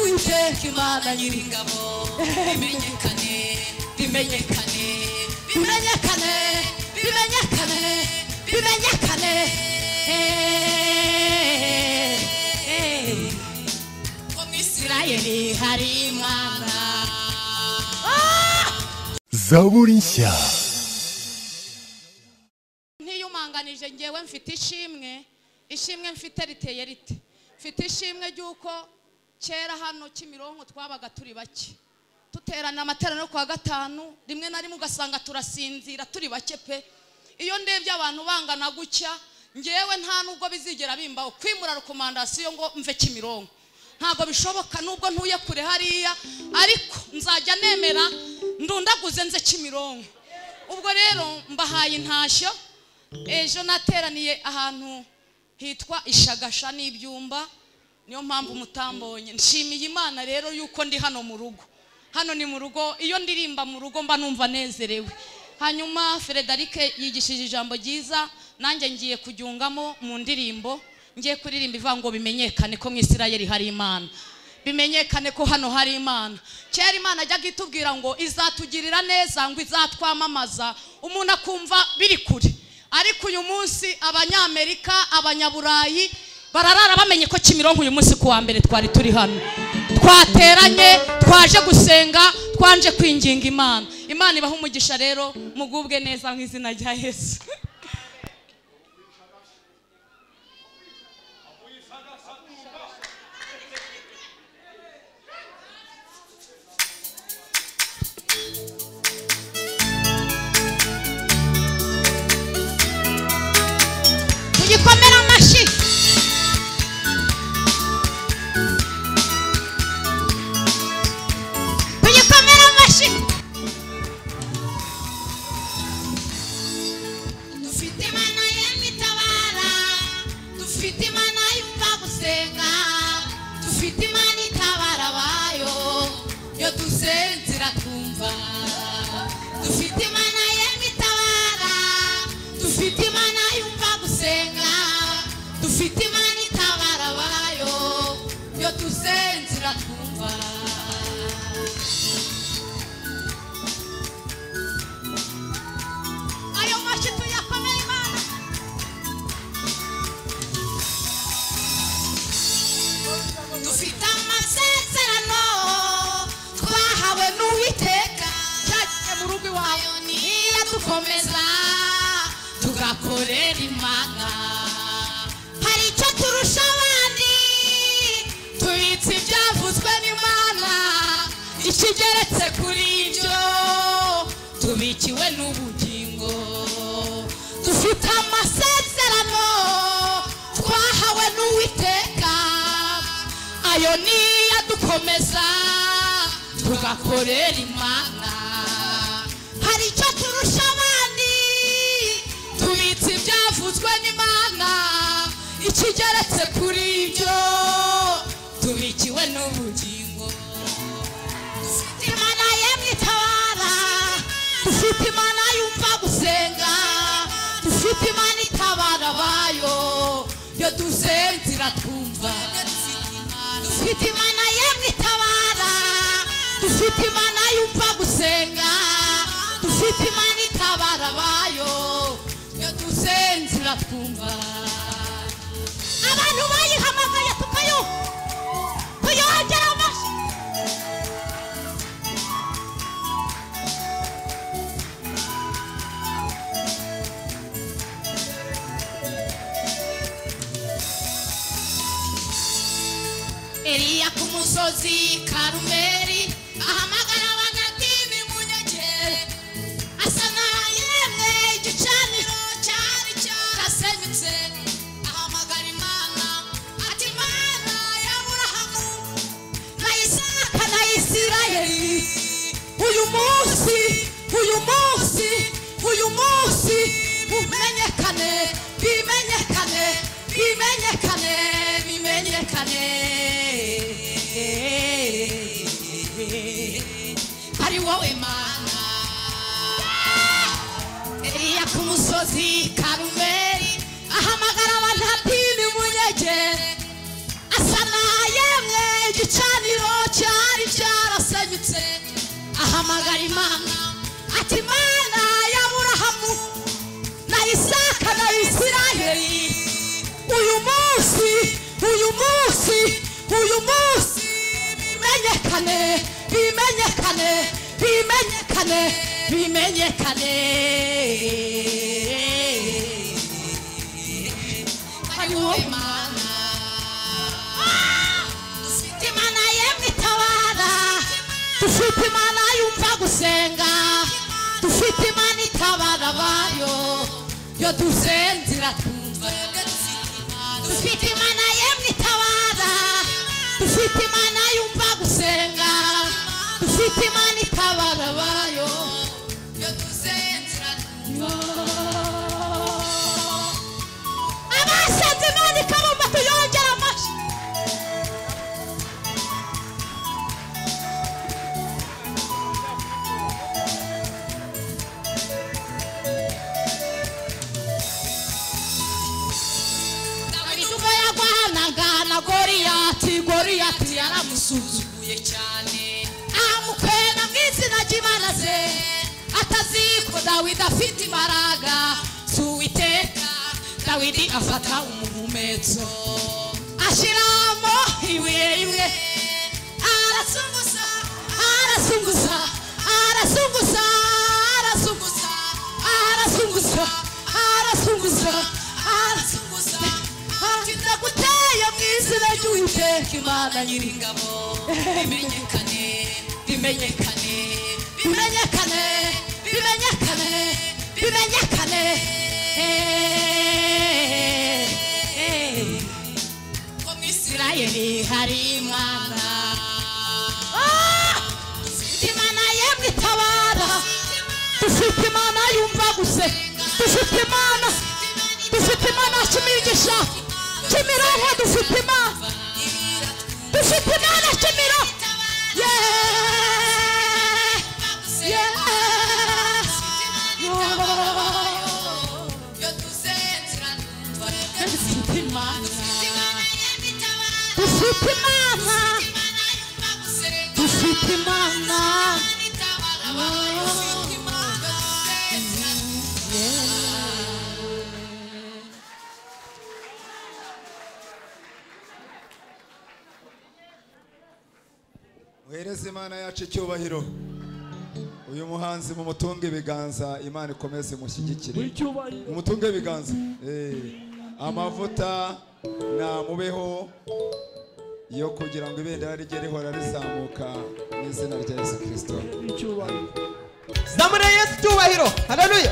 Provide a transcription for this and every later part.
imana nyir'ingabo bimenyekane bimenyekane bimenyekane bimenyekane bimenyekane ko mu isirayeli hari imana zaburi nshya ntiyumanganije ngewe mfite ishimwe ishimwe mfite riteye rite mfite ishimwe ry'uko kera hano kimironko twabaga turi bake duterana amateraniro kuwa gatanu rimwe na rimwe ugasanga turasinzira turi bake pe iyo ndebye abantu bangana gutya ngewe nta nubwo bizigera bimbaho kwimura rekomandasiyo ngo mve kimironko ntabwo bishoboka nubwo ntuye kure hariya ariko nzajya nemera ndundaguze nze kimironko ubwo rero mbahaye intashyo ejo nateraniye ahantu hitwa ishagasha n'ibyumba niyo mpamvu mutambonye nshimiye imana rero yuko ndi hano mu rugo hano ni mu rugo iyo ndirimba mu rugo mba numva nezerewe hanyuma federike yigishije ijambo ryiza nanjye ngiye kuryungamo mu ndirimbo ngiye kuririmba ivuga ngo bimenyekane ko mu isirayeli hari imana bimenyekane ko hano hari imana kera imana ajyaga itubwira ngo izatugirira neza ngo izatwamamaza umuntu akumva biri kure ariko uyu munsi abanyamerika abanyaburayi bararara bamenye ko kimironko uyu munsi ku wa mbere twari turi hano twateranye twaje gusenga twanje kwinginga imana imana ibaha umugisha rero mugubwe neza mu izina rya yesu tugikomere amashyi tugikomere amashyi dufite imana y'imitabara dufite imana yumva gusenga dufite imana itabara abayo iyo dusenze iratumva dufite imana y'imitabara dufite imana yumva gusenga dufite imana itabara abayo iyo dusenze iratumva ayo mashyi tuyakomeye imana dufite amasezerano twahawe n'uwiteka cyagiye mu rugo iwawe niyo dukomeza tugakorera imana hari icyo turusha abandi tubitse ibyavuzwe n'imana ikigeretse kuri ibyo tubikiwe n'ubugingo dufite amasezerano twahawe n'uwiteka ayo niyo adukomeza tugakorera imana hari icyo turusha abandi tubitse ibyavuzwe n'imana ikigeretse kuri ibyo tubikiwe n'ubugingo dufite imana yemwe itabara dufite imana yumva gusenga dufite imana itabara abayo iyo dusenze iratwumva dufite imana yemwe itabara dufite imana yumva gusenga dufite imana itabara abayo iyo dusenze iratwumva abantu bayihamagaye tukayo tuyongera amashyi Eliya ku musozi Karumeli ahamagara abanyamadini mu nyegere asa n'aho yemwe igicaniro cyari cyarasenyutse ahamagara Imana ati Imana ya Aburahamu na Isaka na Isirayeli uyu munsi uyu munsi uyu munsi umenyekane bimenyekane bimenyekane bimenyekane ari wowe mana Eliya ku musozi Karumeli ahamagara abantu ati nimunyegere asa n'ayemwe igicaniro cya gutabara imana ati imana ya burahamu na isaka na isirayeli uyu munsi uyu munsi uyu munsi bimenyekane bimenyekane bimenyekane bimenyekane hariho imana dufite imana yemwe itabara dufite imana yumva gusenga dufite imana itabara abayo yo dusenze iratumva dufite imana yemwe itabara dufite imana yumva gusenga dufite imana itabara abayo yo dusenze iratumva abashatse imana ikabumba tuyongera amashyi dawidi ubwo yarwanaga na goriyati goriyati yaramusuzuguye cyane amukena mu izina ry'imana ze ataziko dawidi afite imbaraga z'uwiteka dawidi afata umuhumetso ashyiramo ibuye rimwe arasunguza arasunguza arasunguza arasunguza arasunguza arasunguza arasunguza ati ndaguteye mu izina ry'uwiteka imana nyiringabo bimenyekane bimenyekane bimenyekane bimenyekane bimenyekane ko mu isirayeli hari imana dufite imana yemwe itabara dufite imana yumva gusa dufite imana dufite imana kimigisha kimironko dufite imana dufite imana kimiro Yeah. Yeah. dufite imana dufite imana dufite imana muhereze imana yacu icyubahiro uyu muhanzi mumutunge ibiganza imana ikomeze mushyigikire icyubahiro mumutunge ibiganza Eh, amavuta namubeho yo kugira ngo ibendera rijye rihora rizamuka mu izina rya yesu kirisito icyubahiro zamura yesu cyubahiro haleluya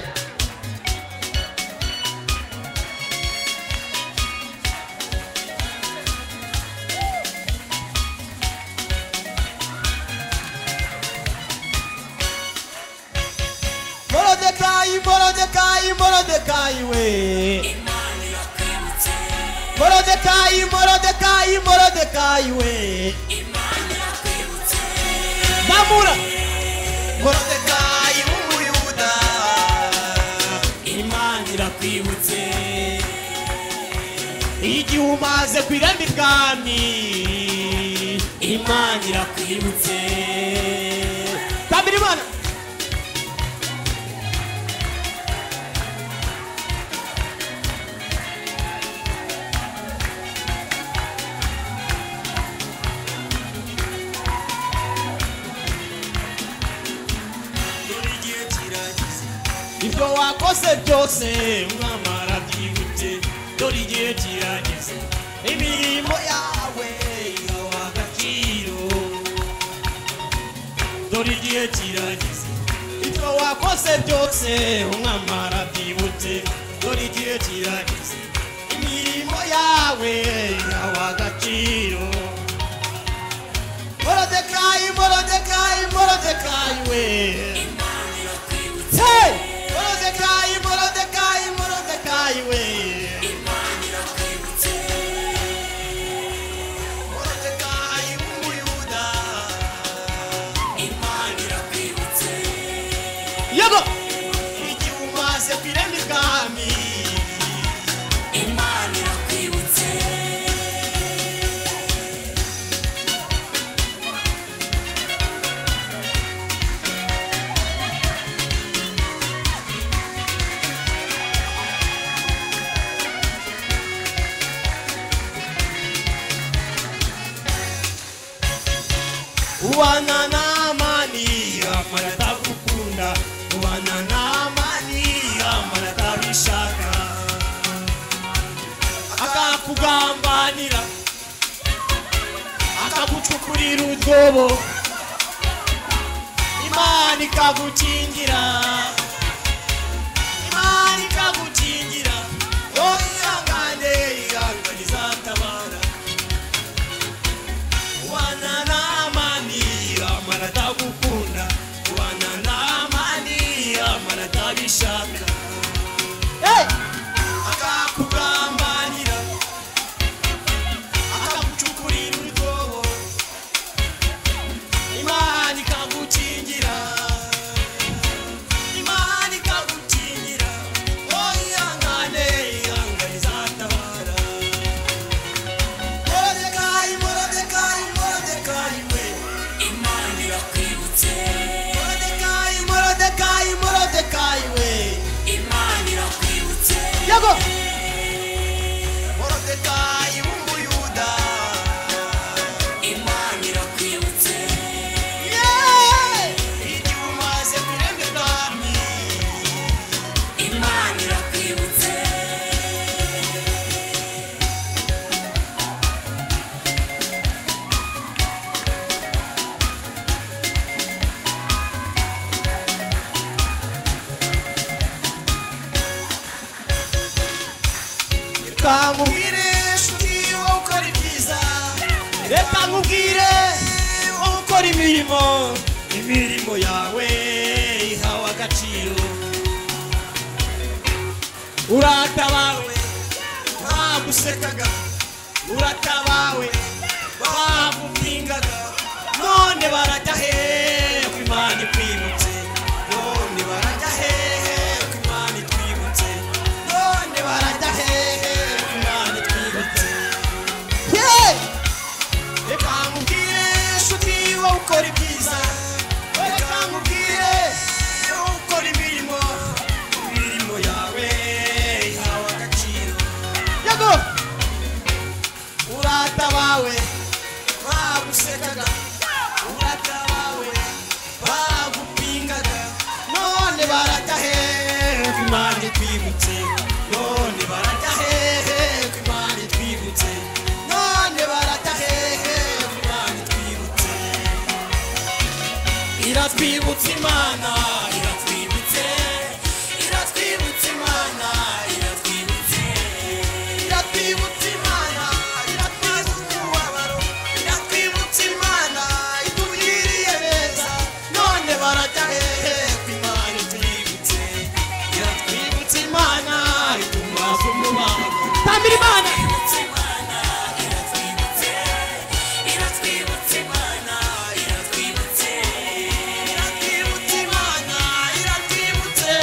morodekayi morodekayi morodekayi we morodekayi morodekayi morodekayi we zamura morodekayi w'umuyuda imana irakwibutse igihe umaze ku irembo ibwami imana irakwibutse tambira imana ibyo wakoze byose mwamara byibutse dore igihe kirageze imirimo yawe igawa agaciro dore igihe kirageze ibyo wakoze byose mwamara byibutse dore igihe kirageze imirimo yawe igawa agaciro morodekayi morodekayi morodekayi we Hey! Morodekai, Morodekai, Morodekai, we. Morodekai, Umuyuda. Yego! Igihe umaze ku irembo ibwami. kubana n'amani amara atagukunda kubana n'amani amara atabishaka akakugambanira akagucukurira utwobo imana ikagukingira imana ikagukingira wowe ihangane ihangane izatabara kubana n'amani amara atagukunda kubana n'amani amara atabishaka akakugambanira akagucukurira urwobo imana ikagukingira imana ikagukingira wowe ihangane ihangane izatabara Mordecai, Mordecai, Mordecai, we. Imana irakwibutse. Mordecai, Mordecai, Mordecai, we. Imana irakwibutse. Yego. Mordecai w'umuyuda. Imana irakwibutse. Yeah. Igihe umaze kuremba ibwami. Imana irakwibutse. reka nkubwire inshuti wowe ukora ibyiza reka nkubwire wowe ukora imirimo imirimo yawe ihawe agaciro uratabawe bagusekaga uratabawe bagupingaga none barajya hehe ko imana ikwibutse none barajya hehe ko imana itwibutse none barajya hehe ko imana itwibutse reka nkubwire inshuti wowe ukora ibyiza reka nkubwire wowe ukora imirimo imirimo yawe ihawe agaciro yego urata bawe bagusekaga urata bawe bagupingaga none barata hehe ko imana itwibutse none barata hehe ko imana itwibutse none barata hehe ko imana itwibutse iratwibutse imana iratwibutse iratwibutse imana iratwibutse iratwibutsa imana iratwibutsa umubabaro iratwibutsa imana itugiriye neza none barajya hehe ku imana itwibutse iratwibutsa imana itugwaza umubabaro tambira imana iratwibutsa imana iratwibutse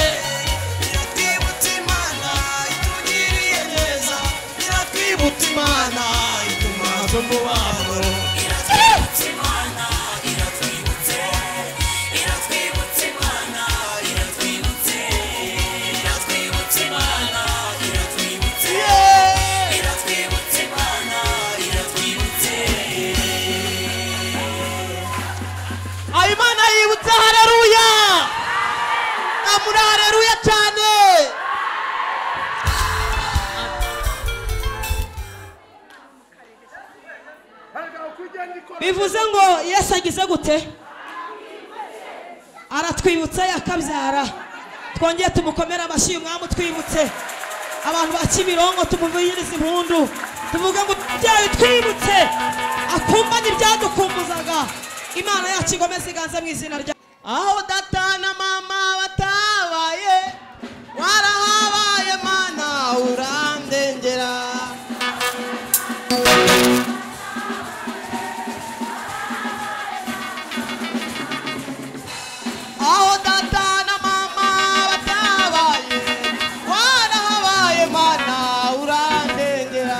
iratwibutsa imana itugiriye neza iratwibutsa imana ituma tumubabaro iratwibutsa imana iratwibutse iratwibutsa imana iratwibutse iratwibutsa imana iratwibutse iratwibutsa imana iratwibutse ayo imana yibutse hareruya namuri hareruya cyane bivuze ngo yesu agize gute aratwibutse akabyara twongeye tumukomere amashyi umwami utwibutse abantu ba kimironko tumuvugiriza impundu tuvuge ngo byawe twibutse akumbanye ibyadukumbuzaga imana yacu igomeze iganze mu izina rya aho data na mama batabaye warahabaye mana urandengera aho data na mama batabaye warahabaye mana urandengera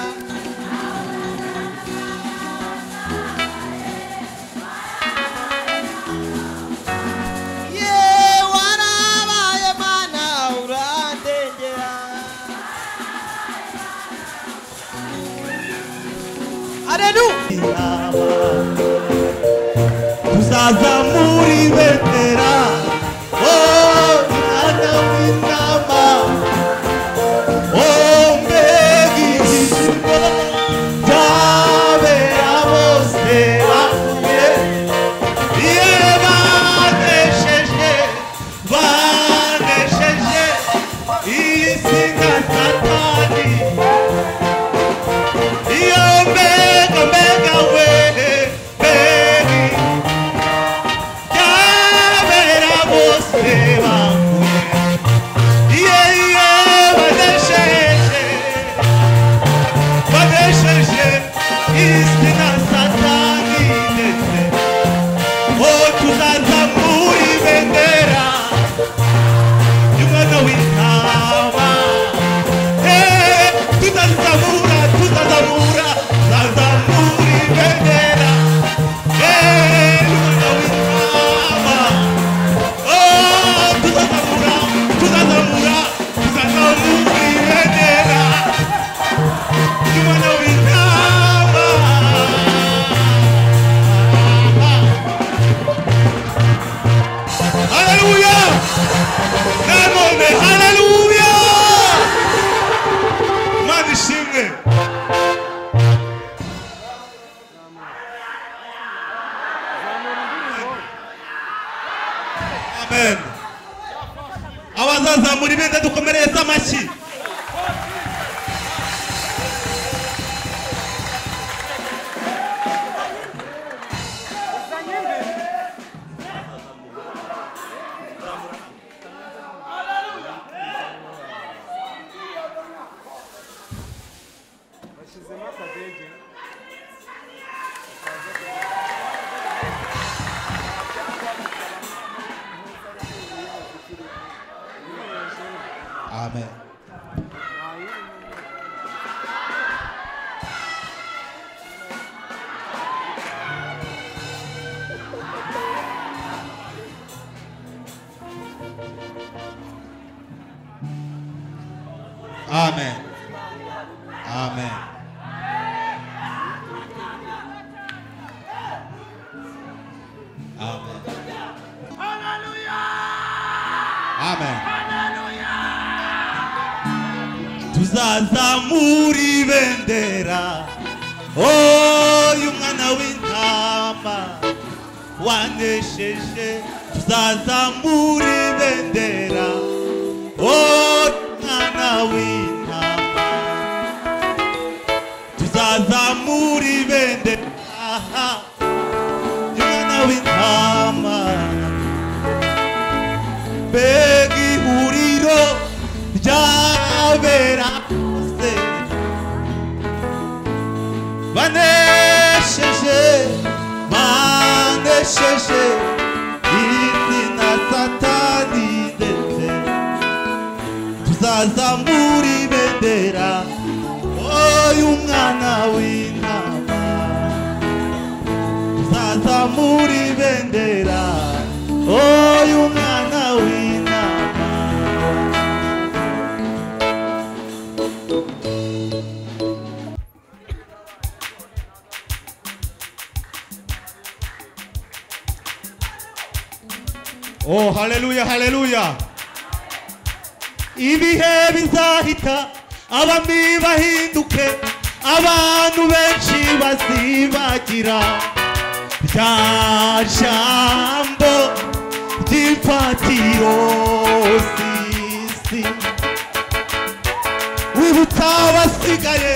ye warahabaye mana urandengera aleluya tuza baza muri betera oh mwana w'intama oh mbega igisigo cyabera bose bahuye iyo banesheje banesheje iyi singa satani iyo mbega mbega we mbega byabera bose bahuye iyo iyo banesheje banesheje isi na satani ndetse o tuzaza muri bendera y'umwana w'intama tutazamura tutazamura tutazamura ibendera umwana w'intama tutazamura tutazamura tutazamura ibendera umwana w'intama Hallelujah! Nanone, hallelujah! imana ishimwe amen abazazamura ibendera dukomereze amashyi amen amen amen amen amen tuzazamura ibendera oyu mwana w'intama wanesheje tuzazamura ibendera oyu mwana w'intama tuzazamura ibendera oyu mwana w'intama mbega ihuriro ryabera bose banesheje banesheje izina satani ndetse tuzazamura ibendera oyu mwana w'intama tuzazamura ibendera oyu mwana w'intama oh haleluya haleluya ibihe bizahita abami bahinduke abantu benshi bazibagira rya jambo ry'ifatiro sisi wibutsa abasigaye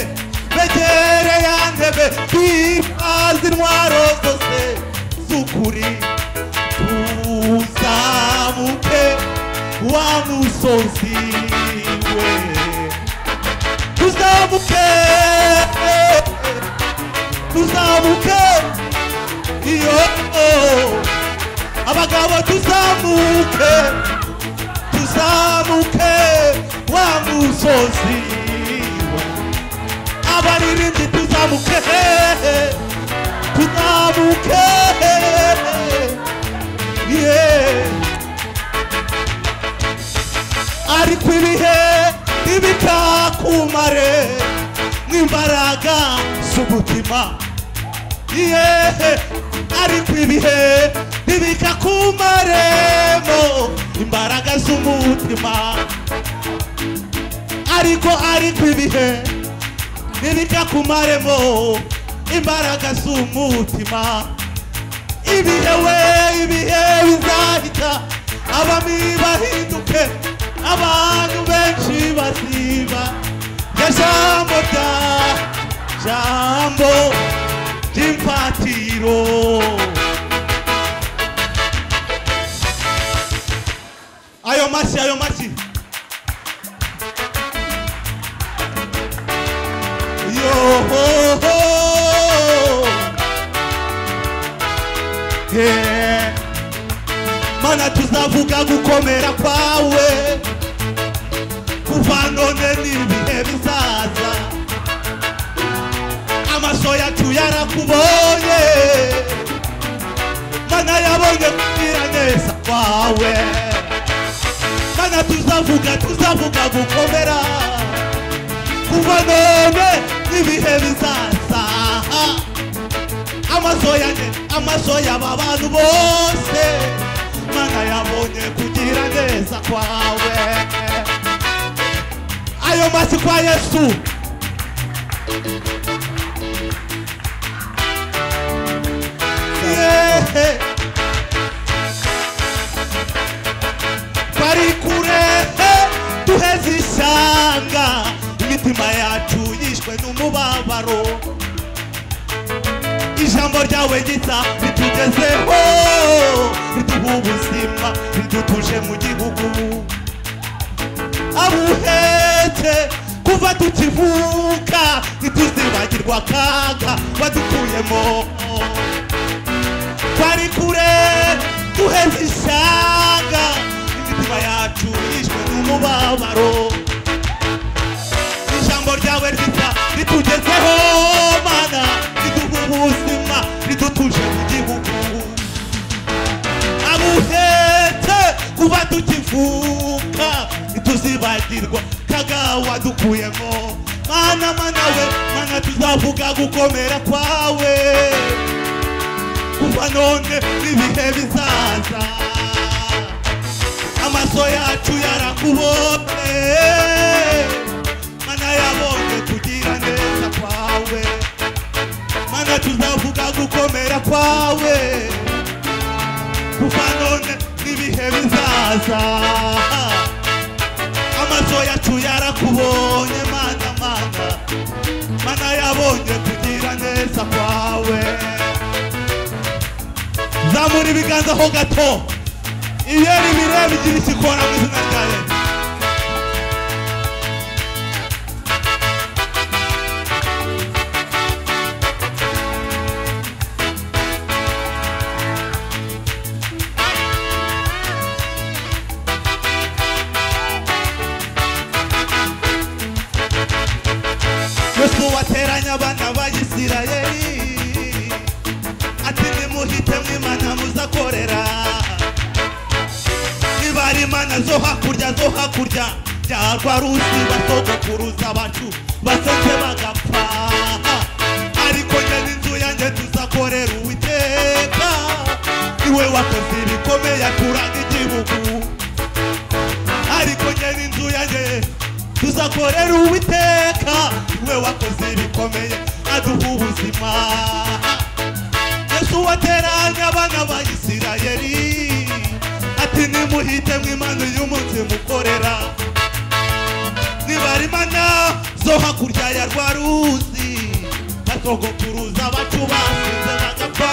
begere ya ntebe twitwaze intwaro zose z'ukuri tuzamuke wa musozi we tuzamuke tuzamuke iyo abagabo tuzamuke tuzamuke wa musozi we abaririmbyi tuzamuke tuzamuke yeah. ariko ibihe ntibitakumare nk'imbaraga z'umutima yehe ariko ibihe bibika ku marembo imbaraga z'umutima ariko ariko ibihe bibika ku marembo imbaraga z'umutima ibihe we ibihe bizahita abami bahinduke abantu benshi baziba ya jambo rya jambo ry'imfatiro ayo mashyi ayo mashyi yohoho Yeah. mana tuzavuga gukomera kwawe kuva none n'ibihe bizaza amaso yacu yarakubonye mana yabonye kugira neza kwawe mana tuzavuga tuzavuga gukomera kuva none n'ibihe bizaza amaso yanjye amaso y'aba bantu bose mana yabonye kugira neza kwawe ayo masi kwa yesu Yehe. twari kure duheze ishyanga imitima yacu yishwe n'umubabaro ijambo ryawe gisa ritugezeho riduha ubuzima ridutuje mu gihugu abuhetse kuva tukivuka ntituzibagirwa akaga badukuyemo twari kure duheze ishyanga imitima yacu yishwe n'umubabaro ijambo ryawe ryiza ritugezeho mana riduha ubuzima ridutuje mu gihugu abuhetse kuba tukivuka ntituzibagirwa kagawa dukuyemo mana mana we mana tuzavuga gukomera kwawe kuva none n'ibihe bizaza amaso yacu yarakubonye mana yabonye kugira neza kwawe mana tuzavuga gukomera kwawe kuva none n'ibihe bizaza amaso yacu yarakubonye mana mana mana yabonye kugira neza kwawe zamura ibiganza ho gato iyo ni bireba igira ikikora mu izina rya yesu yesu wateranya abana ba isirayeli ati nimuhite mwimana muzakorera nibari imana zo hakurya zo hakurya bya rwa ruzi basogokuruza abacu basetse bagapfa ariko njye n'inzu yanjye tuzakorera uwiteka niwe wakoze ibikomeye aturanga igihugu ariko njye n'inzu yanjye tuzakorera uwiteka we wakoze ibikomeye aduha ubuzima yesu wateranya abana ba isirayeli ati nimuhite mw'imana y'umunsi mukorera nibara imana zo hakurya ya rwa ruzi basogokuruza abacu basize bagapfa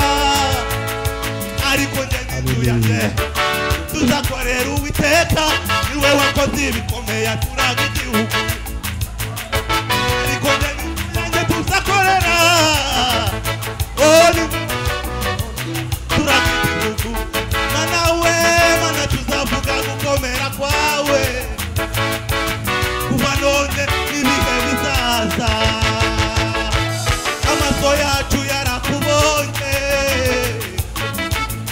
ariko njye n'inzu yanjye tuzakorera uwiteka niwe wakoze ibikomeye aturaga igihugu ariko njye n'inzange tuzakorera Oh, ni- turaga igihugu mana we mana tuzavuga gukomera kwawe kuva none n'ibihe bizaza amaso yacu yarakubonye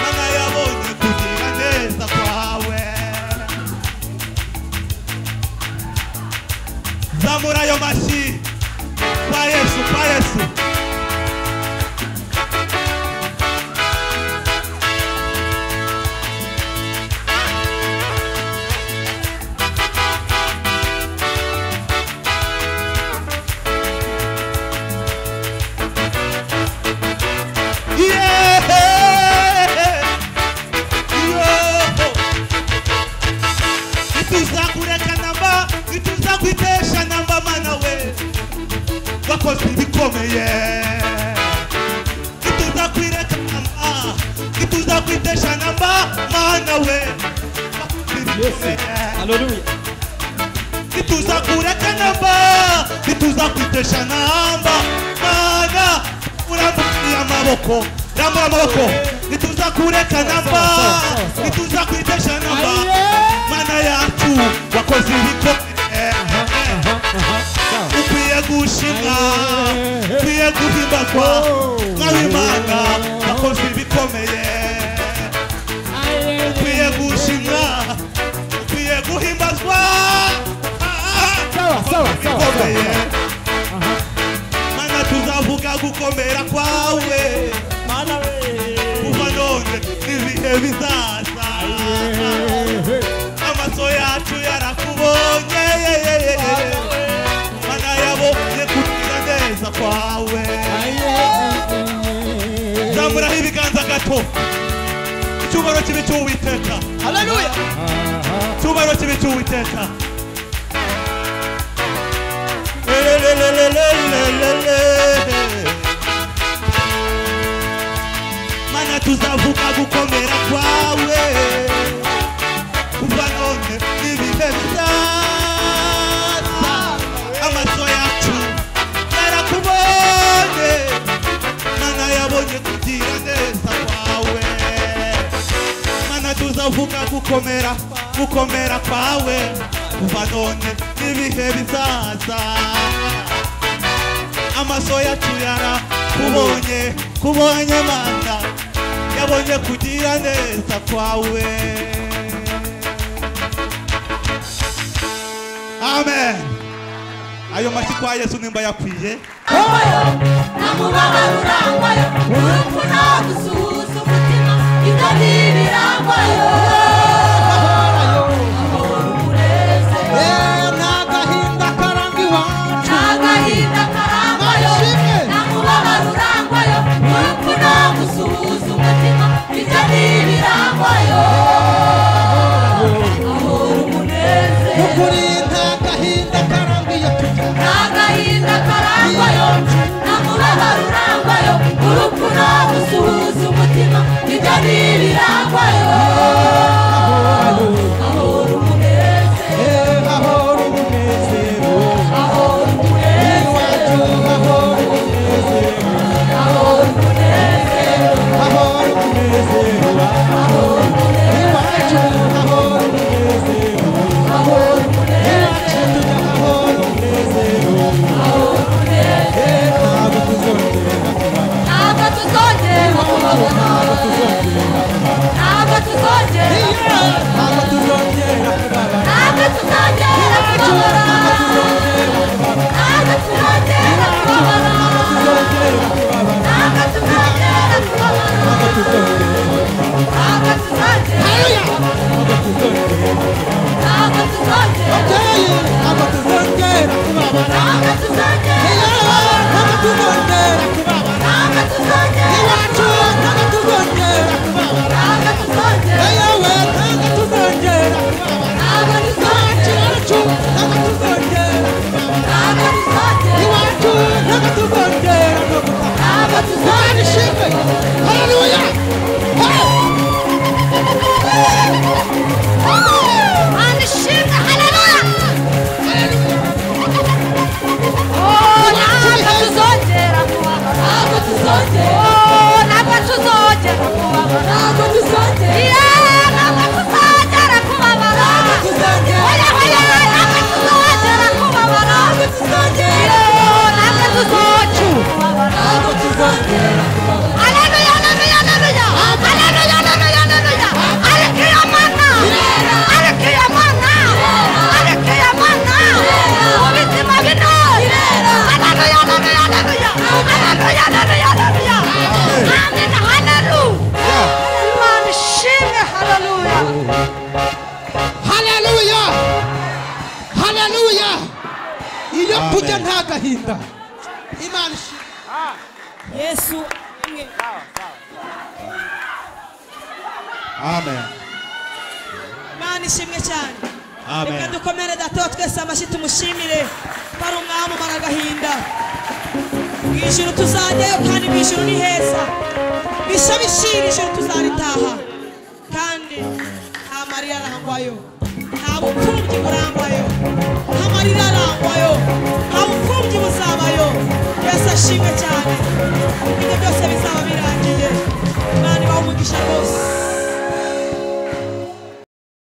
mana yabonye kugira neza kwawe nawe haleluya ntituza kureka namba ntituza kwitesha namba mana urambukira amaboko rambura amaboko ntituza kureka namba ntituza kwitesha namba mana yacu wakoze ibikomere ukwiye gushimwa ukwiye guhimbagwa nawe imana wakoze ibikomeye ukwiye gushimwa ukwiye guhimbazwa sawa sawa sawa bikomeye mana tuzavuga gukomera kwawe mana we kuva none n'ibihe bizaza amaso yacu yarakubonye mana yabonye kugira neza kwawe zamuraho ibiganza gato icyubaro kibi cy'uwiteka haleluya icyubaro kibi cy'uwiteka mana tuzavuga gukomera kwawe kuva none n'ibihe bizaza amaso yacu yarakubonye mana yabonye kugira neza kwawe mana tuzavuga gukomera gukomera kwawe kuva none n'ibihe bizaza amaso yacu yarakubonye kubonye mana yabonye kugira neza kwawe amen ayo mashyi kwa yesu nimba yakwiye hoyo namubabaro urangoye urupfu nta gusuhuza umutima ibyo ni ibirangoye amahoro umunezero nta gahinda karangoye namubabaro urangoye urupfu nta gusuhuza umutima ibyo ni ibirangoye amahoro umunezero nta gahinda karangwayo nta mubabaro urangwayo urupfu nta gusuhuza umutima nibyo ni ibirangwayo ahora umunezero ahora umunezero ahora umunezero ahora umunezero ntabwo tuzongera kubabona ntabwo tuzongera kubabona ntabwo tuzongera kubabona ntabwo tuzongera kubabona ntabwo tuzongera kubabona ntabwo tuzongera kubabona ntabwo tuzongera ntabwo tuzongera kubabona ntabwo tuzongera ntabwo tuzongera ntabwo tuzongera ntabwo tuzongera ntabwo tuzongera Manishimwe, haleluya! Oh, ntabwo tuzongera kubabona, ntabwo tuzongera. Oh, ntabwo tuzongera kubabona, ntabwo tuzongera. Yeah, ntabwo tuzongera kubabona. Oya, oya, ntabwo tuzongera kubabona. Yeah, ntabwo tuzongera kubabona. Haleluya, haleluya, haleluya! Haleluya, haleluya, haleluya! Aleluya, mana! Aleluya, mana! Aleluya, mana! Ubuzima bino! Haleluya, haleluya, haleluya! Haleluya, haleluya, haleluya! Amen, haleluya! Mana, shimwe, haleluya! haleluya haleluya iyo kurya nta gahinda imana ishimwe yesu amen imana ishimwe cyane amen reka dukomere datoya twese amashyi tumushimire bari umwami umara agahinda mu ijuru tuzajyayo kandi mu ijuru ni heza bishya bishira ijuru tuzaritaha kandi amarira arangwayo nta bupfubyi burangwayo nta marira arangwayo nta bupfubyi buzabayo yesu ashimwe cyane ibyo byose bizaba birangiye umwana ibaha umugisha rwose